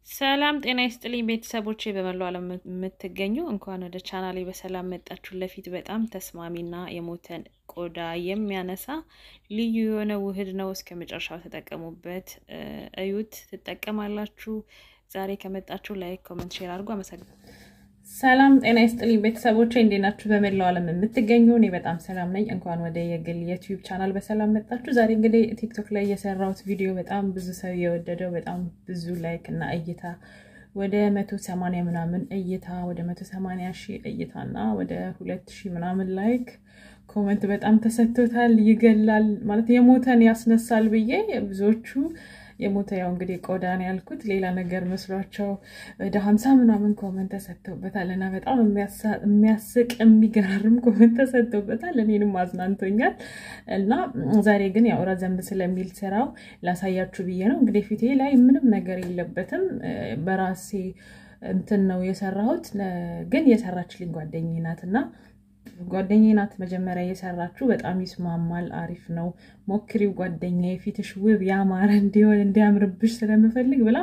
ሰላም ጤና ይስጥልኝ ቤተሰቦቼ በመላው ዓለም የምትገኙ እንኳን ወደ ቻናሌ በሰላም መጣችሁ። ለፊት በጣም ተስማሚና የሞተን ቆዳ የሚያነሳ ልዩ የሆነ ውህድ ነው። እስከ መጨረሻው ተጠቀሙበት፣ እዩት፣ ትጠቀማላችሁ። ዛሬ ከመጣችሁ ላይክ፣ ኮመንት፣ ሼር አድርጎ አመሰግናለሁ። ሰላም ጤና ይስጥልኝ ቤተሰቦቼ እንዴት ናችሁ? በመላው ዓለም የምትገኙ እኔ በጣም ሰላም ነኝ። እንኳን ወደ የግል የዩቲዩብ ቻናል በሰላም መጣችሁ። ዛሬ እንግዲህ ቲክቶክ ላይ የሰራሁት ቪዲዮ በጣም ብዙ ሰው የወደደው በጣም ብዙ ላይክ እና እይታ ወደ መቶ ሰማንያ ምናምን እይታ ወደ መቶ ሰማንያ ሺህ እይታ እና ወደ ሁለት ሺህ ምናምን ላይክ ኮመንት በጣም ተሰጥቶታል። ይገላል ማለት የሞተን ያስነሳል ብዬ ብዙዎቹ የሞተ ያው እንግዲህ ቆዳን ያልኩት ሌላ ነገር መስሏቸው ወደ ሀምሳ ምናምን ኮመንት ተሰጥተውበታል እና በጣም የሚያስቅ የሚገራርም ኮመንት ተሰጥተውበታል። እኔንም አዝናንቶኛል እና ዛሬ ግን ያው ረዘም ስለሚል ስራው ላሳያችሁ ብዬ ነው። እንግዲህ ፊቴ ላይ ምንም ነገር የለበትም በራሴ እንትን ነው የሰራሁት። ግን የሰራችልኝ ጓደኛዬ ናት እና ጓደኛዬ ናት መጀመሪያ የሰራችሁ። በጣም ይስማማል፣ አሪፍ ነው፣ ሞክሪው ጓደኛዬ፣ ፊትሽ ውብ ያማረ እንዲሆን እንዲያምርብሽ ስለምፈልግ ብላ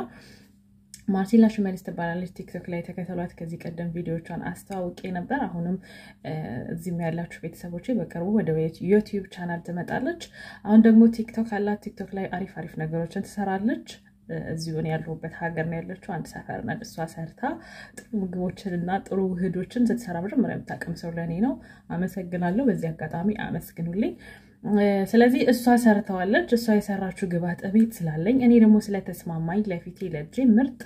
ማርሲላ ሽመልስ ትባላለች። ቲክቶክ ላይ ተከተሏት። ከዚህ ቀደም ቪዲዮቿን አስተዋውቄ ነበር። አሁንም እዚህም ያላችሁ ቤተሰቦች በቅርቡ ወደ ዩቲዩብ ቻናል ትመጣለች። አሁን ደግሞ ቲክቶክ አላት። ቲክቶክ ላይ አሪፍ አሪፍ ነገሮችን ትሰራለች። እዚሁን ያለሁበት ሀገር ነው ያለችው። አንድ ሰፈር ናት። እሷ ሰርታ ጥሩ ምግቦችን እና ጥሩ ውህዶችን ስትሰራ መጀመሪያ የምታውቅም ሰው ለእኔ ነው። አመሰግናለሁ። በዚህ አጋጣሚ አመስግኑልኝ። ስለዚህ እሷ ሰርተዋለች። እሷ የሰራችው ግብአት ቤት ስላለኝ እኔ ደግሞ ስለተስማማኝ ለፊቴ ለእጄ ምርጥ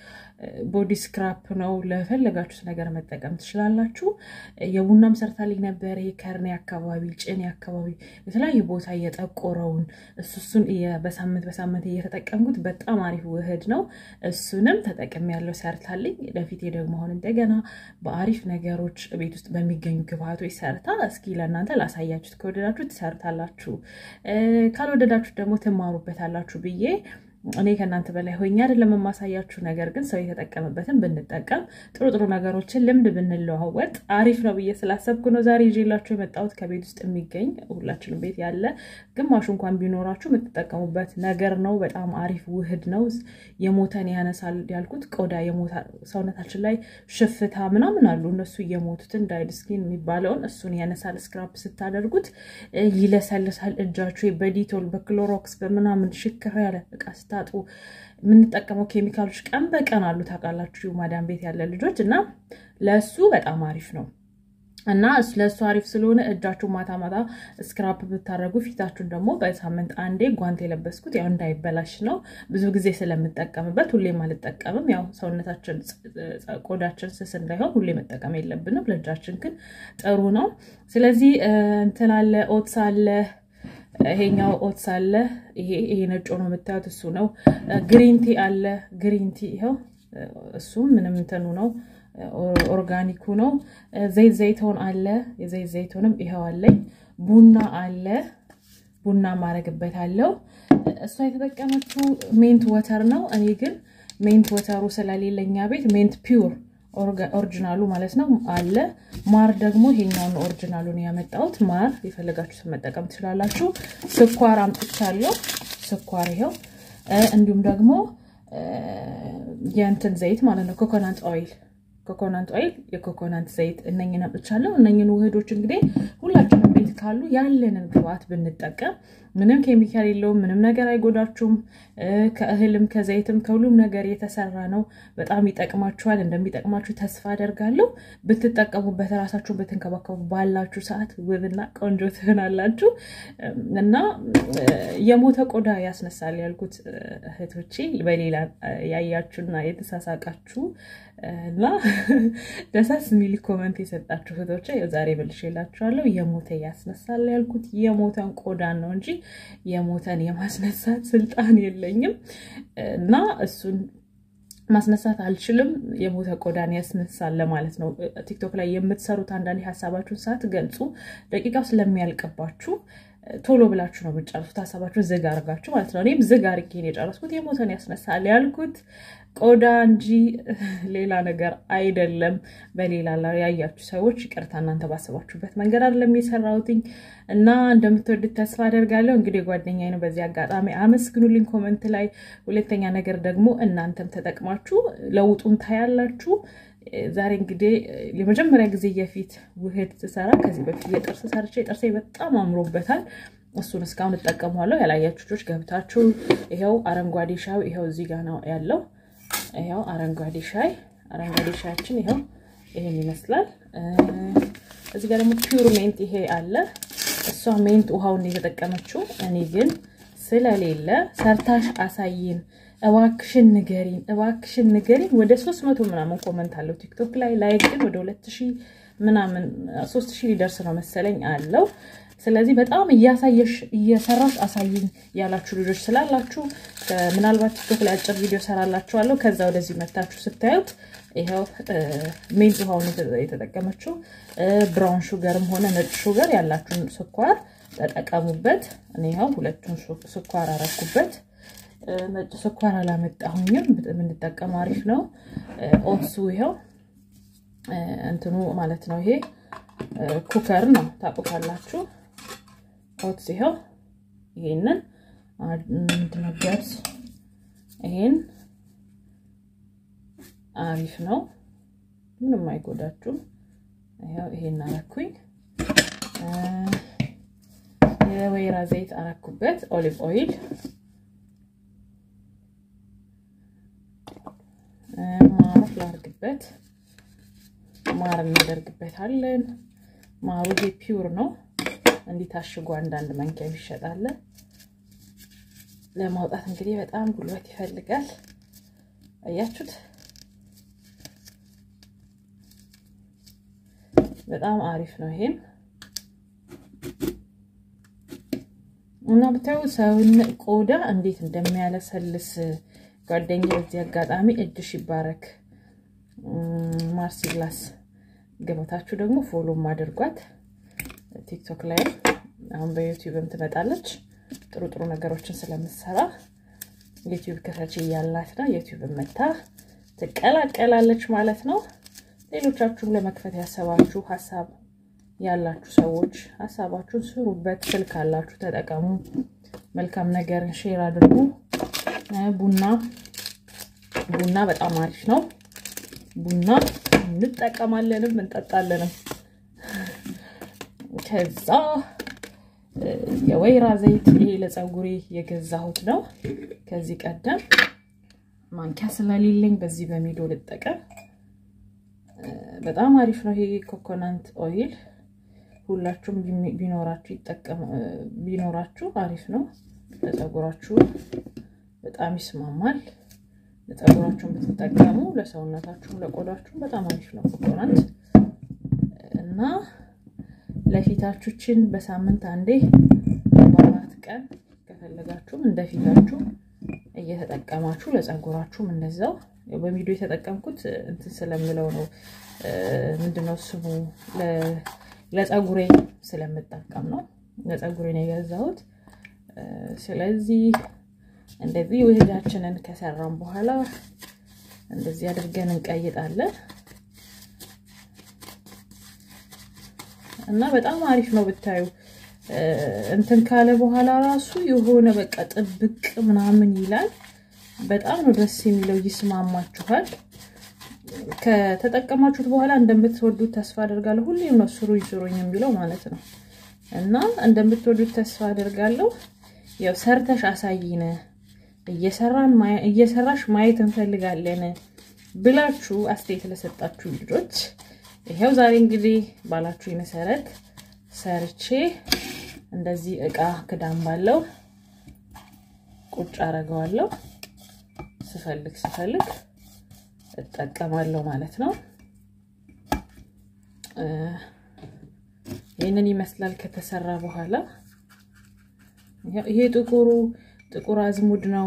ቦዲ ስክራፕ ነው። ለፈለጋችሁት ነገር መጠቀም ትችላላችሁ። የቡናም ሰርታልኝ ነበር። ከርኔ አካባቢ፣ ጭኔ አካባቢ የተለያዩ ቦታ እየጠቆረውን እሱ እሱን በሳምንት በሳምንት እየተጠቀምኩት በጣም አሪፍ ውህድ ነው። እሱንም ተጠቅም ያለው ሰርታልኝ። ለፊቴ ደግሞ አሁን እንደገና በአሪፍ ነገሮች ቤት ውስጥ በሚገኙ ግብአቶች ሰርታ እስኪ ለእናንተ ላሳያችሁት። ከወደዳችሁ ትሰርታላችሁ፣ ካልወደዳችሁ ደግሞ ትማሩበታላችሁ ብዬ እኔ ከእናንተ በላይ ሆኜ አይደለም የማሳያችሁ። ነገር ግን ሰው የተጠቀምበትን ብንጠቀም ጥሩ ጥሩ ነገሮችን ልምድ ብንለዋወጥ አሪፍ ነው ብዬ ስላሰብኩ ነው ዛሬ ይዤላችሁ የመጣሁት። ከቤት ውስጥ የሚገኝ ሁላችንም ቤት ያለ ግማሹ እንኳን ቢኖራችሁ የምትጠቀሙበት ነገር ነው። በጣም አሪፍ ውህድ ነው። የሞተን ያነሳል ያልኩት ቆዳ ሰውነታችን ላይ ሽፍታ ምናምን አሉ እነሱ እየሞቱትን ዳይድ ስኪን የሚባለውን እሱን ያነሳል። ስክራፕ ስታደርጉት ይለሰልሳል። እጃችሁ በዲቶል በክሎሮክስ በምናምን ሽክር ያለ እቃ ስታጥቡ የምንጠቀመው ኬሚካሎች ቀን በቀን አሉ ታውቃላችሁ፣ ማዳም ቤት ያለ ልጆች እና ለእሱ በጣም አሪፍ ነው እና ለእሱ አሪፍ ስለሆነ እጃችሁ ማታ ማታ ስክራፕ ብታደረጉ ፊታችሁን ደግሞ በሳምንት አንዴ ጓንት የለበስኩት ያው እንዳይበላሽ ነው። ብዙ ጊዜ ስለምጠቀምበት ሁሌም አልጠቀምም። ያው ሰውነታችን ቆዳችን ስስ እንዳይሆን ሁሌ መጠቀም የለብንም። ለእጃችን ግን ጥሩ ነው። ስለዚህ እንትን አለ ኦትስ አለ ይሄኛው ኦትስ አለ። ይሄ ይሄ ነጭ ነው የምታዩት እሱ ነው። ግሪንቲ አለ። ግሪንቲ ይኸው እሱም ምንም እንትኑ ነው ኦርጋኒኩ ነው። ዘይት ዘይቶን አለ። የዘይት ዘይቶንም ይኸው አለኝ። ቡና አለ። ቡና ማረግበት አለው። እሷ የተጠቀመችው ሜንት ወተር ነው። እኔ ግን ሜንት ወተሩ ስለሌለኛ ቤት ሜንት ፒውር ኦሪጂናሉ ማለት ነው አለ። ማር ደግሞ ይሄኛውን ኦሪጂናሉን ያመጣሁት ማር የፈለጋችሁትን መጠቀም ትችላላችሁ። ስኳር አምጥቻለሁ። ስኳር ይኸው፣ እንዲሁም ደግሞ የእንትን ዘይት ማለት ነው ኮኮናት ኦይል ኮኮናት ኦይል የኮኮናት ዘይት እነኝን አምጥቻለሁ። እነኝን ውህዶች እንግዲህ ሁላችንም ቤት ካሉ ያለንን ግብአት ብንጠቀም ምንም ኬሚካል የለውም። ምንም ነገር አይጎዳችሁም። ከእህልም ከዘይትም ከሁሉም ነገር የተሰራ ነው። በጣም ይጠቅማችኋል። እንደሚጠቅማችሁ ተስፋ አደርጋለሁ። ብትጠቀሙበት፣ ራሳችሁን ብትንከባከቡ ባላችሁ ሰዓት ውብና ቆንጆ ትሆናላችሁ እና የሞተ ቆዳ ያስነሳል ያልኩት እህቶቼ በሌላ ያያችሁና የተሳሳቃችሁ እና ደሳስ የሚል ኮመንት የሰጣችሁ እህቶቼ ዛሬ መልሼላችኋለሁ። የሞተ ያስነሳል ያልኩት የሞተን ቆዳን ነው እንጂ የሞተን የማስነሳት ስልጣን የለኝም እና እሱን ማስነሳት አልችልም። የሞተ ቆዳን ያስነሳል ለማለት ነው። ቲክቶክ ላይ የምትሰሩት አንዳንድ ሀሳባችሁን ሳትገልጹ ደቂቃው ስለሚያልቅባችሁ ቶሎ ብላችሁ ነው የምጨርሱት። ሀሳባችሁን ዝግ አርጋችሁ ማለት ነው። እኔም ዝግ አርጌን የጨረስኩት የሞተን ያስነሳል ያልኩት ቆዳ እንጂ ሌላ ነገር አይደለም። በሌላ ላይ ያያችሁ ሰዎች ይቅርታ፣ እናንተ ባሰባችሁበት መንገድ አይደለም የሰራሁትኝ እና እንደምትወዱት ተስፋ አደርጋለሁ። እንግዲህ ጓደኛዬ ነው፣ በዚህ አጋጣሚ አመስግኑልኝ ኮመንት ላይ። ሁለተኛ ነገር ደግሞ እናንተም ተጠቅማችሁ ለውጡን ታያላችሁ። ዛሬ እንግዲህ የመጀመሪያ ጊዜ የፊት ውህድ ስሰራ ከዚህ በፊት የጥርስ ሰርቼ ጥርሴ በጣም አምሮበታል። እሱን እስካሁን እጠቀመዋለሁ። ያላያችሁ ልጆች ገብታችሁ ይኸው አረንጓዴ ሻይ ይኸው እዚህ ጋር ነው ያለው። ይኸው አረንጓዴ ሻይ አረንጓዴ ሻያችን ይኸው ይሄን ይመስላል። እዚህ ጋር ደግሞ ፒውር ሜንት ይሄ አለ። እሷ ሜንት ውሃውን የተጠቀመችው እኔ ግን ስለሌለ ሰርታሽ አሳይን እባክሽን ንገሪን፣ እባክሽን ንገሪን። ወደ ሶስት መቶ ምናምን ኮመንት አለው ቲክቶክ ላይ ላይ ግን ወደ ሁለት ሺህ ምናምን ሶስት ሺህ ሊደርስ ነው መሰለኝ አለው። ስለዚህ በጣም እያሳየሽ እየሰራሽ አሳይኝ ያላችሁ ልጆች ስላላችሁ ምናልባት ቲክቶክ ላይ አጭር ቪዲዮ ሰራላችኋለሁ። ከዛ ወደዚህ መታችሁ ስታዩት ይኸው ሜንት ውሃውን የተጠቀመችው ብራውን ሹገርም ሆነ ነጭ ሹገር ያላችሁን ስኳር ተጠቀሙበት። እኔ ይኸው ሁለቱን ስኳር አረኩበት። ነጭ ስኳር አላመጣሁኝም። የምንጠቀመው አሪፍ ነው። ኦትሱ ይኸው እንትኑ ማለት ነው። ይሄ ኩከር ነው ታውቁታላችሁ። ኦትስ ይኸው ይሄንን ምንድነው ገብስ፣ ይሄን አሪፍ ነው። ምንም አይጎዳችሁም። ይኸው ይሄን አረኩኝ። የወይራ ዘይት አረኩበት። ኦሊቭ ኦይል ማር ላርግበት። ማር እናደርግበታለን። ማሩ ይሄ ፒውር ነው። እንዲህ ታሽጎ አንዳንድ መንኪያ ይሸጣል። ለማውጣት እንግዲህ በጣም ጉልበት ይፈልጋል። አያችሁት? በጣም አሪፍ ነው። ይሄም እና ብታዩ ሰውን ቆዳ እንዴት እንደሚያለሰልስ ጓደኛ በዚህ አጋጣሚ እጅሽ ይባረክ። ማርሲላስ ገበታችሁ ደግሞ ፎሎም አድርጓት። ቲክቶክ ላይ አሁን በዩቲዩብም ትመጣለች። ጥሩ ጥሩ ነገሮችን ስለምትሰራ ዩቲዩብ ክፈች እያላት ነው። ዩቲዩብ መታ ትቀላቀላለች ማለት ነው። ሌሎቻችሁም ለመክፈት ያሰባችሁ ሀሳብ ያላችሁ ሰዎች ሀሳባችሁን ስሩበት። ስልክ አላችሁ ተጠቀሙ። መልካም ነገርን ሼር አድርጉ። ቡና ቡና በጣም አሪፍ ነው። ቡና እንጠቀማለንም እንጠጣለንም። ከዛ የወይራ ዘይት ይሄ ለፀጉሬ የገዛሁት ነው። ከዚህ ቀደም ማንኪያ ስለሌለኝ በዚህ በሚዶ ልጠቀም። በጣም አሪፍ ነው። ይሄ ኮኮናንት ኦይል ሁላችሁም ቢኖራችሁ ቢኖራችሁ አሪፍ ነው ለፀጉራችሁ በጣም ይስማማል። ለፀጉራችሁን ብትጠቀሙ ለሰውነታችሁም ለቆዳችሁም በጣም አሪፍ ነው ኮኮናት እና ለፊታችሁችን በሳምንት አንዴ በአራት ቀን ከፈለጋችሁም እንደ ፊታችሁ እየተጠቀማችሁ ለፀጉራችሁም እንደዛው በቪዲዮ የተጠቀምኩት እንትን ስለምለው ነው። ምንድነው ስሙ ለፀጉሬ ስለምጠቀም ነው። ለፀጉሬ ነው የገዛሁት። ስለዚህ እንደዚህ ውህዳችንን ከሰራን በኋላ እንደዚህ አድርገን እንቀይጣለን እና በጣም አሪፍ ነው ብታዩ። እንትን ካለ በኋላ ራሱ የሆነ በቃ ጥብቅ ምናምን ይላል። በጣም ነው ደስ የሚለው፣ ይስማማችኋል። ከተጠቀማችሁት በኋላ እንደምትወዱት ተስፋ አደርጋለሁ። ሁሌም ነው ስሩኝ ስሩኝ የሚለው ማለት ነው እና እንደምትወዱት ተስፋ አደርጋለሁ። ያው ሰርተሽ አሳይነ እየሰራሽ ማየት እንፈልጋለን ብላችሁ አስተያየት ለሰጣችሁ ልጆች ይኸው ዛሬ እንግዲህ ባላችሁ መሰረት ሰርቼ እንደዚህ እቃ ክዳን ባለው ቁጭ አረገዋለሁ። ስፈልግ ስፈልግ እጠቀማለሁ ማለት ነው። ይህንን ይመስላል ከተሰራ በኋላ ይሄ ጥቁሩ ጥቁር አዝሙድ ነው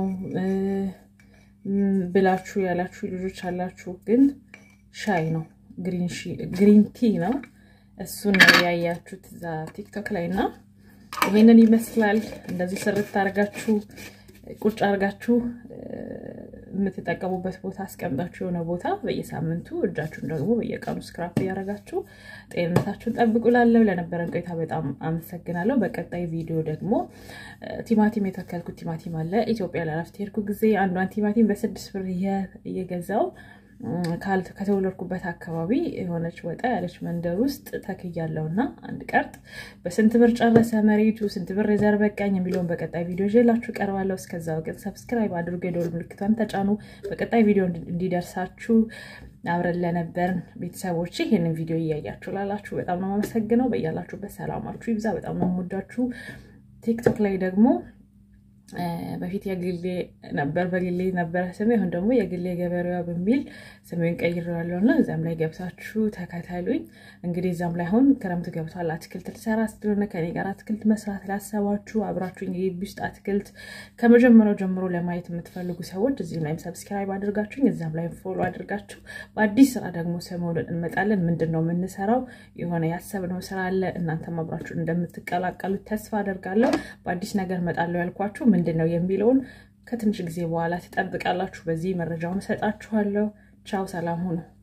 ብላችሁ ያላችሁ ልጆች አላችሁ፣ ግን ሻይ ነው፣ ግሪን ቲ ነው። እሱን ነው ያያችሁት እዛ ቲክቶክ ላይ እና ይሄንን ይመስላል። እንደዚህ ስርት አርጋችሁ ቁጭ አርጋችሁ የምትጠቀሙበት ቦታ አስቀምጣችሁ የሆነ ቦታ በየሳምንቱ እጃችሁን ደግሞ በየቀኑ ስክራፕ እያደረጋችሁ ጤንነታችሁን ጠብቁ። ላለው ለነበረን ቆይታ በጣም አመሰግናለሁ። በቀጣይ ቪዲዮ ደግሞ ቲማቲም የተከልኩት ቲማቲም አለ። ኢትዮጵያ ለረፍት ሄድኩ ጊዜ አንዷን ቲማቲም በስድስት ብር እየገዛው ከተወለድኩበት አካባቢ የሆነች ወጣ ያለች መንደር ውስጥ ተክያለሁ እና አንድ ቀርጥ በስንት ብር ጨረሰ መሬቱ፣ ስንት ብር የዘር በቃኝ የሚለውን በቀጣይ ቪዲዮ ይዤላችሁ ቀርባለሁ። እስከዛው ግን ሰብስክራይብ አድርጎ የደወል ምልክቷን ተጫኑ። በቀጣይ ቪዲዮ እንዲደርሳችሁ አብረን ለነበርን ቤተሰቦች ይህንን ቪዲዮ እያያችሁ ላላችሁ በጣም ነው የማመሰግነው። በያላችሁበት ሰላማችሁ ይብዛ። በጣም ነው የምወዳችሁ። ቲክቶክ ላይ ደግሞ በፊት የግሌ ነበር በግሌ ነበረ ስሜ። አሁን ደግሞ የግሌ ገበሬዋ በሚል ስሜን ቀይሬዋለሁ እና እዚያም ላይ ገብታችሁ ተከተሉኝ። እንግዲህ እዚያም ላይ አሁን ክረምት ገብቷል። አትክልት ልሰራ ስለሆነ ከኔ ጋር አትክልት መስራት ላሰባችሁ አብራችሁ የግቢ ውስጥ አትክልት ከመጀመሪያው ጀምሮ ለማየት የምትፈልጉ ሰዎች እዚህም ላይም ሰብስክራይብ አድርጋችሁኝ እዚያም ላይም ፎሎ አድርጋችሁ በአዲስ ስራ ደግሞ ሰሞኑን እንመጣለን። ምንድን ነው የምንሰራው? የሆነ ያሰብነው ስራ አለ። እናንተም አብራችሁን እንደምትቀላቀሉት ተስፋ አደርጋለሁ። በአዲስ ነገር እመጣለሁ ያልኳችሁ ምንድን ነው የሚለውን ከትንሽ ጊዜ በኋላ ትጠብቃላችሁ። በዚህ መረጃውን እሰጣችኋለሁ። ቻው፣ ሰላም ሁኑ።